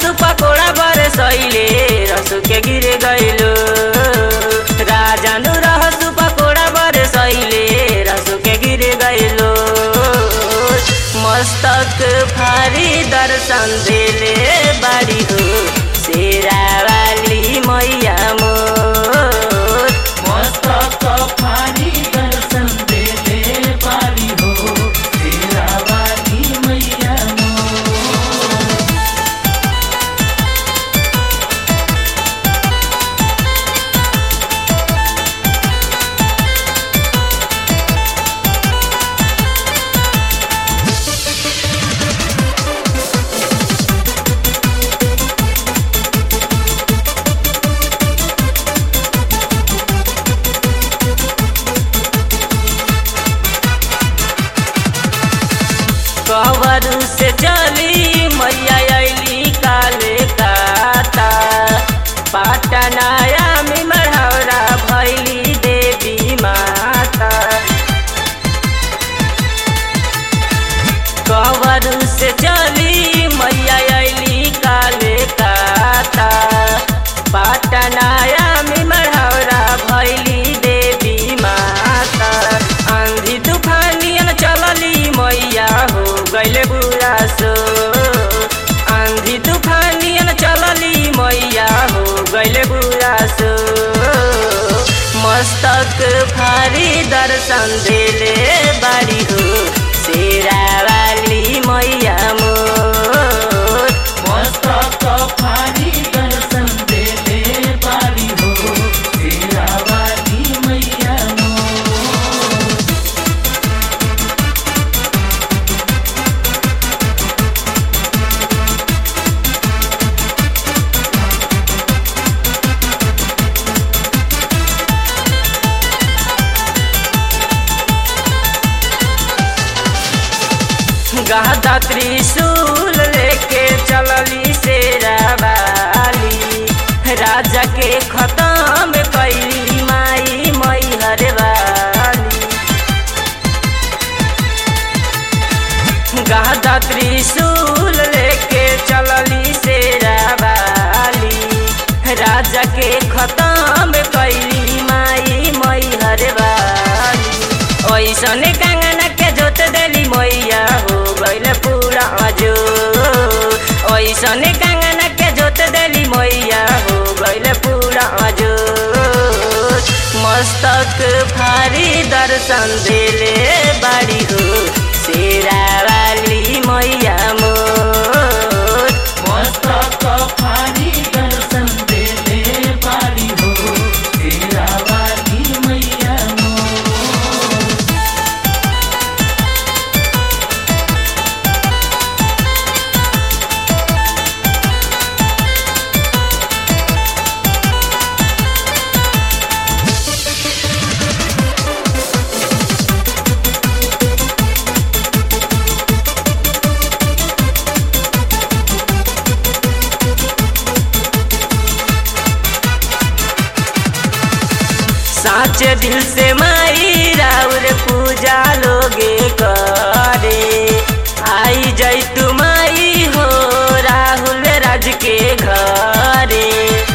रहसु पकोड़ा बरसैले रसु के गिर गइलो राजानु रहसु पकोड़ा बरसैले रसु के गिर गइलो मस्तक भारी दर्शन देले बाड़ी हो शेरावाली मैया मोर मस्तक फारी दर्शन देले पारी हो तेरा वाली मैया मोर कवर से चली मैया अली काले काता पाटनाया में मढ़ौरा भैली देवी माता कवर से चली मैया अली काले काता पाटनाया में मढ़ौरा भैली देवी माता आंधी तूफानियन चलली मैया हो गैले बुरा सो आंधी तूफानियन चलली मैया हो गैले बुरा सो मस्तक भारी दर्शन देले बाड़ी हो शेरावाली मैया मोर मस्तक फारी दर्शन देले पारी हो तेरा वाली मैया मोर गादा त्रिशूल लेके चलली शेरावाली राजा के खत्म कैली माई मैहर वाली गादा त्रिशूल लेके चलली शेरावाली राजा के खत्म कैली माई मैहर वाली ऐसने कांगना के जोत देली मैया हो गइल पूरा जो ऐसने कांगना के जोत देली मैया हो गइल पूरा जो मस्तक भारी दर्शन देले बाड़ी हो शेरावाली मैया मोर मस्तक फारी दर्शन देले पारी हो तेरा वाली मैया मोर साचे दिल से माई राउर पूजा लोगे करे आई जाई तू माई हो राहुल राज के घरे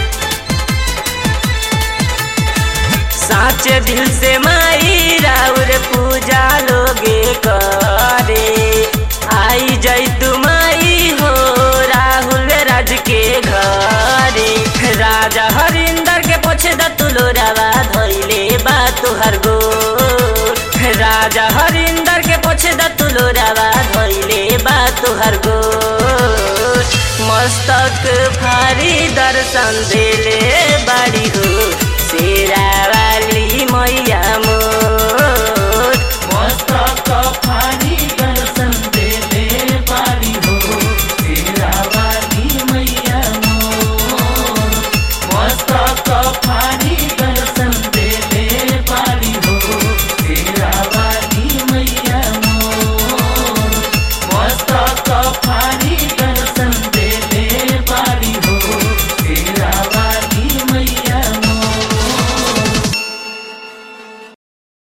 साचे दिल से माई राउर पूजा लोगे करे आई जाई तू माई हो राहुल राज के घरे राजा हरिंदर के पोछे द तुलोरावा धैले बा तुहर गो राजा हरिंदर के पोछे द तुलोरावा धैले बा तुहर गो मस्तक भारी दर्शन देले